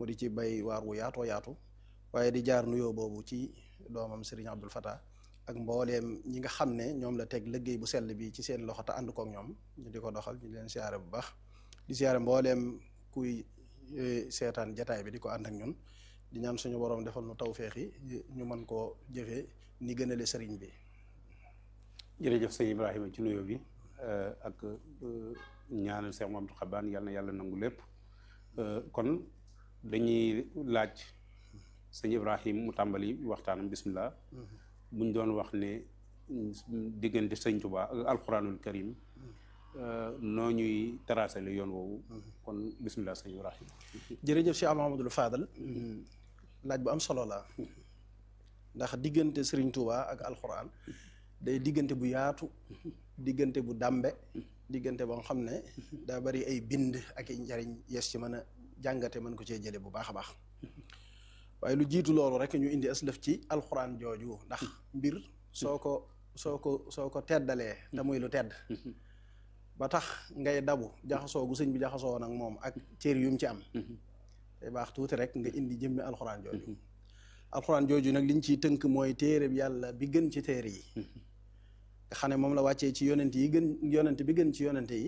mu di ci bay waar wu yaatoo yaatu waaye di jaar nuyoo boobu ci doomam Serigne Abdul Fatah ak mbooleem ñi nga xam ne ñoom la teg liggéey bu sell bi ci seen loxo te ànd kook ñoom ñu di ko doxal ñu leen siyaare bu baax di siyaare mbooleem kuy seetaan jataay bi di ko ànd ak ñun di ñaan suñu borom defal nu tawféex yi ñu mën koo jëfee ni gënale sëriñ bi jërëjëf sëñ Ibrahima ci nuyoo bi ak ñaanal Cheikh Mamadou Xabaan yàlla na yàlla nangu lépp kon dañuy laaj sëñ Ibrahima mu tàmbali waxtaanam bismillah buñ doon wax ne diggante sëñ Tuubaa ak alxuraanul karim noo ñuy tracé le yoon woowu kon bismillah sëñ Ibrahima jërëjëf Cheikh Mahamadul Fadal laaj bu am solo la ndax diggante sëriñ Tuubaa ak alxuraan day diggante bu yaatu diggante bu dàmbe diggante boo xam ne daa bari ay bind ak i njariñ yes ci mën a jàngate mën ko cee jële bu baax a baax waaye lu jiitu loolu rek ñu indi aslëf ci alxuraan jooju ndax mbir soo ko soo ko soo ko teddalee te muy lu tedd ba tax ngay dabu jaxasoo gu sëñ bi jaxasoo nag moom ak cër yu mu ci am te baax tuuti rek nga indi jëmmi alxuraan jooju alxuraan jooju nag liñ ciy tënk mooy téere bi yàlla bi gën ci téere yi nga xam ne moom la wàccee ci yonent yi gën yonent bi gën ci yonent yi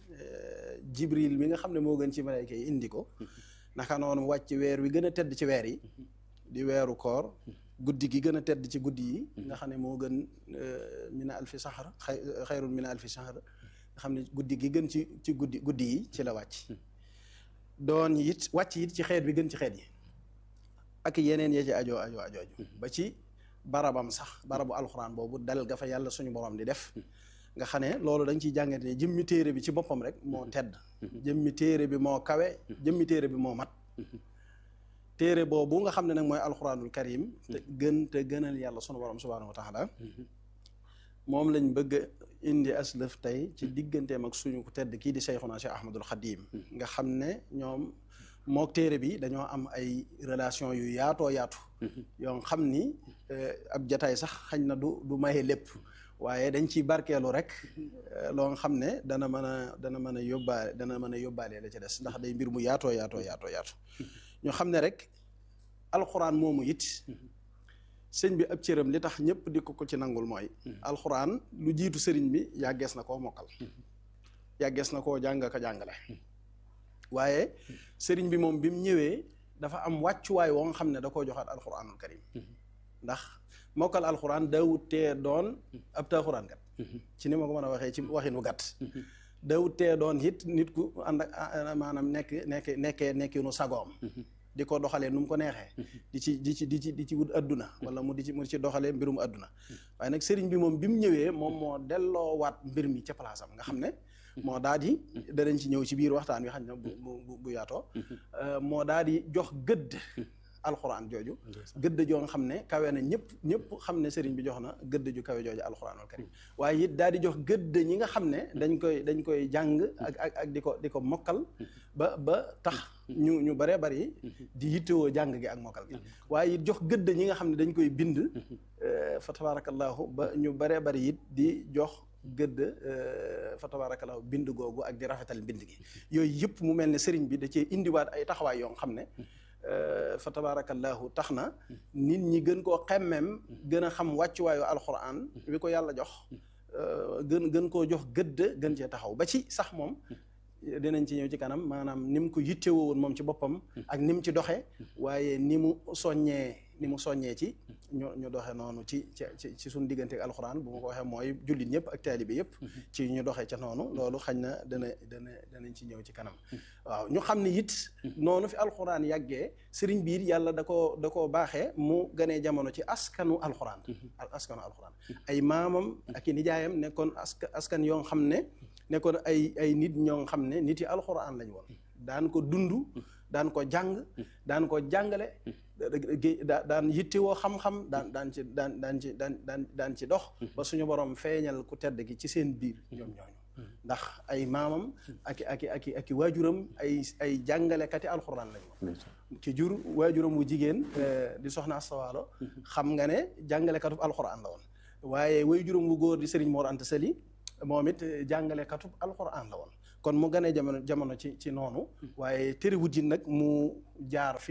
jibril mi nga xam ne moo gën ci malayka yi indi ko naka noonu wàcc weer wi gën a tedd ci weer yi di weeru koor guddi gi gën a tedd ci guddi yi nga xam ne moo gën mina alfi saxar xayrun mina alfi saxar nga xam ne guddi gi gën ci ci guddi guddi yi ci la wàcc doon it wàcc it ci xeet bi gën ci xeet yi ak yeneen ya ci ajoo ajoo ajooju ba ci barabam sax barabu alxuraan boobu dal ga fa yàlla suñu borom di def nga xam ne loolu dañ ciy jàngate ne jëmmi téere bi ci boppam rek moo tedd jëmmi téere bi moo kawe jëmmi téere bi moo mat téere boobu nga xam ne nag mooy alxuraanul karim te gën te gënal yàlla sunu borom subhaanahu wa taala moom lañ bëgg a indi aslëf tey ci digganteem ak suñu ku tedd kii di Seyxuna Cheikh Ahmadul Xadim nga xam ne ñoom mook téere bi dañoo am ay relation yu yaatoo yaatu yoo xam ni ab jataay sax xañ na du du maye lépp waaye dañ ciy barkeelu rek loo nga xam ne dana mën a dana mën a yóbbaale dana mën a yóbbaale la ci des ndax day mbir mu yaatoo yaatoo yaatoo yaatu ñu xam ne rek alxuraan moomu it sëñ bi ab cëram li tax ñëpp di ko ko ci nangul mooy alxuraan lu jiitu sëriñ bi yàggees na koo mokkal yàggees na koo jàng ka jàngale waaye sëriñ bi moom bi mu ñëwee dafa am wàccuwaay woo nga xam ne da koo joxaat alxuraanul karim ndax mokkal alxuraan daawut tee doon ab taaxuraan kat ci ni ma ko mën a waxee ci waxinu gàtt daawut tee doon it nit ku ànd ak maanaam nekk nekk nekkee nekkinu sagoom di ko doxalee nu mu ko neexee di ci di ci di ci di ci wut adduna wala mu di ci mu ci doxalee mbirum adduna waaye nag sëriñ bi moom bi mu ñëwee moom moo delloowaat mbir mi ca place am nga xam ne moo daal di danañ ci ñëw ci biir waxtaan wi xam ne bu bu bu yaatoo moo daal di jox gëdd alxuraan jooju gëdd joo nga xam ne kawe na ñëpp ñëpp xam ne sëriñ bi jox na gëdd ju kawe jooju alxuraanul karim waaye it daal di jox gëdd ñi nga xam ne dañ koy dañ koy jàng ak ak ak di ko di ko mokkal ba ba tax ñu ñu baree bari di yittewoo jàng gi ak mokkal gi waaye it jox gëdd ñi nga xam ne dañ koy bind fa tabarakallahu ba ñu baree bari it di jox gëdd fa tabarakallahu bind googu ak di rafetal bind gi yooyu yëpp mu mel ne sëriñ bi da cee indiwaat ay taxawaay yoo xam ne fa tabarakallahu tax na nit ñi gën koo xemmem gën a xam wàccuwaayu alxuraan wi ko yàlla jox gën gën koo jox gëdd gën cee taxaw ba ci sax moom dinañ ci ñëw ci kanam maanaam ni mu ko yittewoo woon moom ci boppam ak ni mu ci doxee waaye ni mu soññee ni mu soññee ci ñu ñu doxe noonu ci ci ci suñu diggante ak alxuraan bu ma ko waxee mooy jullit ñëpp ak taalibe yëpp ci ñu doxee ca noonu loolu xañ na dana dana danañ ci ñëw ci kanam waaw ñu xam ne it noonu fi alxuraan yàggee sëriñ biir yàlla da koo da koo baaxee mu ganee jamono ci askanu alxuraan askanu alxuraan ay maamam ak i nijaayam nekkoon aska askan yoo xam ne nekkoon ay ay nit ñoo xam ne nit yi alxuraan lañ woon daan ko dund daan ko jàng daan ko jàngale daan yittewoo xam-xam daan daan ci daan daan ci daan daan daan ci dox ba suñu borom feeñal ku tedd gi ci seen biir ñoom ñooñu ndax ay maamam aki aki aki aki waajuram ay ay jàngalekati alxuraan lañ woon ci jur waajuram wu jigéen di soxna astawaalo xam nga ne jàngalekatub alxuraan la woon waaye waajuram wu góor di Serigne Mor Anta Sali moom it jàngalekatub alxuraan la woon kon mu ganee jamono jamono ci ci noonu waaye terewut yi nag mu jaar fi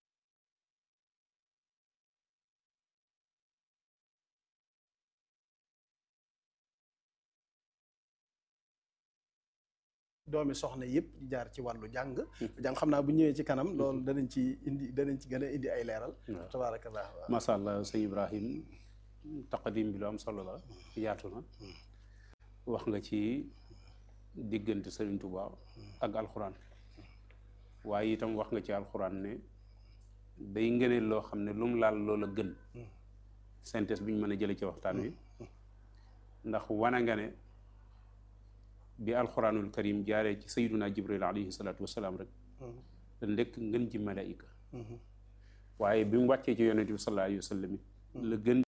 doomi soxna yëpp di jaar ci wàllu jàng jàng xam naa bu ñëwee ci kanam loolu danañ ci indi danañ ci gën a indi ay leeral tabaarakallah waaw macha allah sëñ Ibrahim taqadim bi lu am solo la yaatu na wax nga ci diggante Sëriñ Tuubaa ak alxuraan waaye itam wax nga ci alxuraan ne day ngëneel loo xam ne lu mu laal loola gën synthèse bi ñu mën a jële ci waxtaan wi ndax wana nga ne bi alxuraanul karim jaaree ci sayyiduna jibril alayhi salaatu wasalaam rek da ndekk ngën ji malaika waaye bi mu wàccee ci yonente bi sallallahu alayhi wa sallam la gën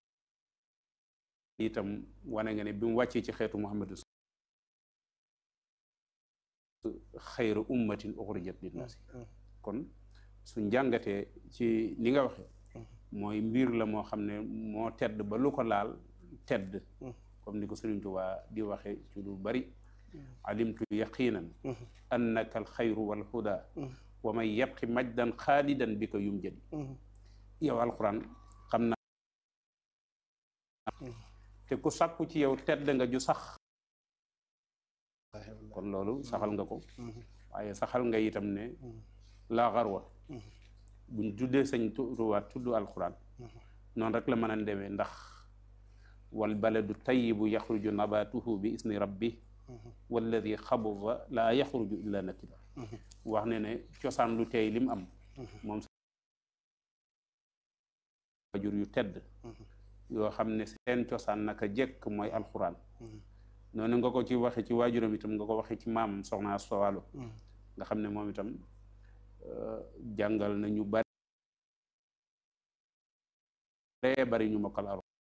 itam wane nga ne bi mu wàccee ci xeetu muhammadu xayra ummatin uxrijat linnaasi kon su njàngatee ci ni nga waxee mooy mbir la moo xam ne moo tedd ba lu ko laal tedd comme ni ko Sëriñ Tuubaa di waxe ci lu bari alimtu yaqinan annaka alxayru walhuda wa man yabqi majdan xaalidan bi ko yum jëdi yow alquran xam naa te ku sàkku ci yow tedd nga ju sax kon loolu saxal nga ko waaye saxal nga itam ne laa xarwa buñ tuddee sañ tuwaat tudd alquran noonu rek la mën a demee ndax wal baladu tayibu yaxruju nabatuhu bi isni rabbi walladi xabuda laa yaxruju illa nakida wax ne ne cosaan lu teey lim am moom wajur yu tedd yoo xam ne seen cosaan naka jekk mooy alxuraan noonu nga ko ci waxe ci waajuram itam nga ko waxe ci maam soxna Asta Walo nga xam ne moom itam jàngal na ñu bari bari ñu mokkal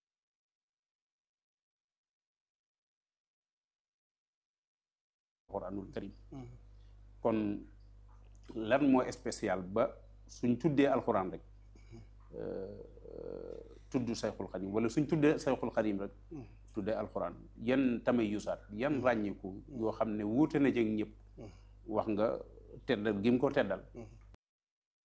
alxuraanul karim kon lan moo spécial ba suñ tuddee alxuraan rek tudd sayxul xadim wala suñ tuddee sayxul xadim rek tuddee alxuraan yan tamay yusaat yan ràññiku yoo xam ne wuute na jeg ñëpp wax nga teddal gi mu ko teddal